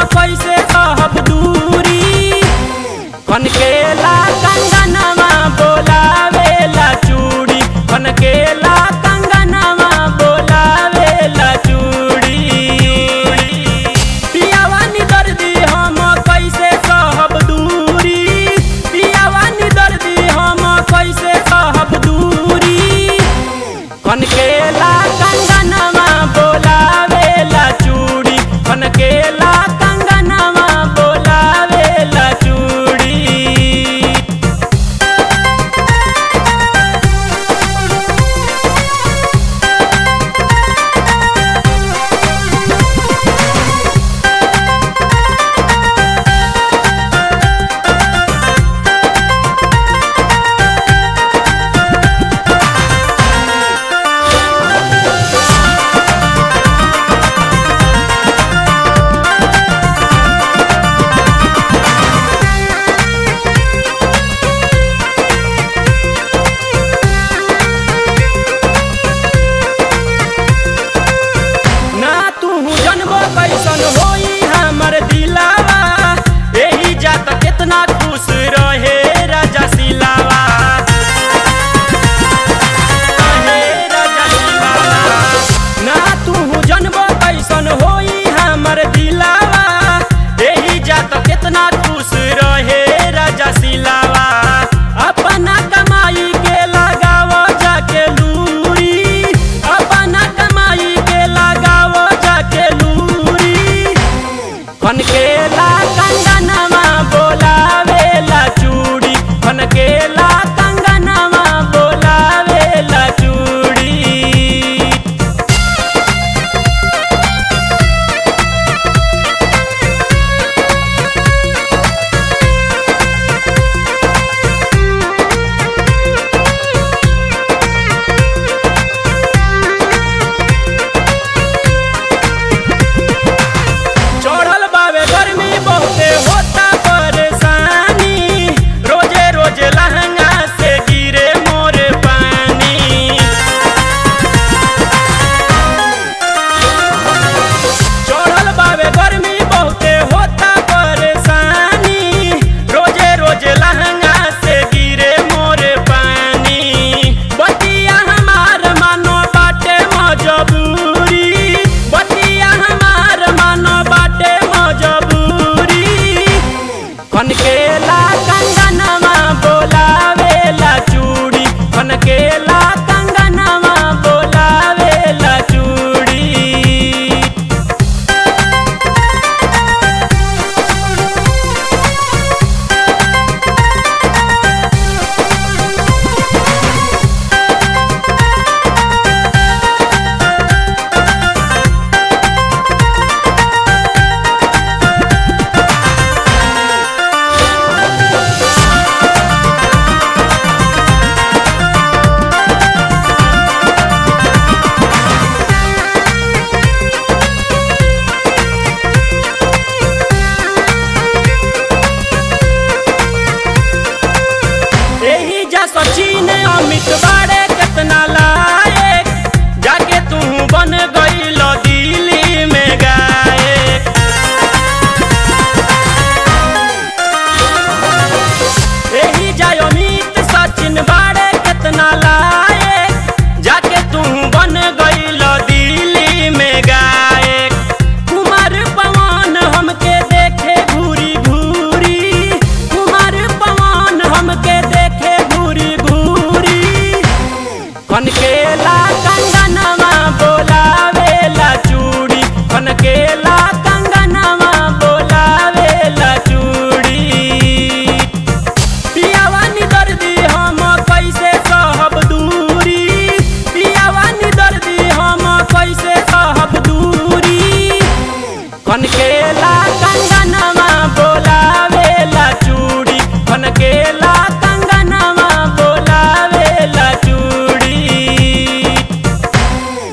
कैसे सहब दूरी कनकेला कंगनवा बोलावेला चूड़ी कनकेला कंगनवा बोलावेला चूड़ी पियावानी दर्दी हम कैसे सहब दूरी पियावानी दर्दी हम कैसे सहब दूरी कनकेला कंगनवा बोलावेला चूड़ी कनकेला कंगनवा बोलावेला चूड़ी ना तू जनबो कैसन होई हमर दिलावा एही जात कितना खुश रहे राजा सिलावा रहे राजा सिलावा। ना तू जनबो कैसन होई हमर दिलावा एही जात कितना खुश रहे राजा सिलावा अपना कमाई के लगाव जाके लूरी अपना कमाई के लगाव जाके लूरी कनके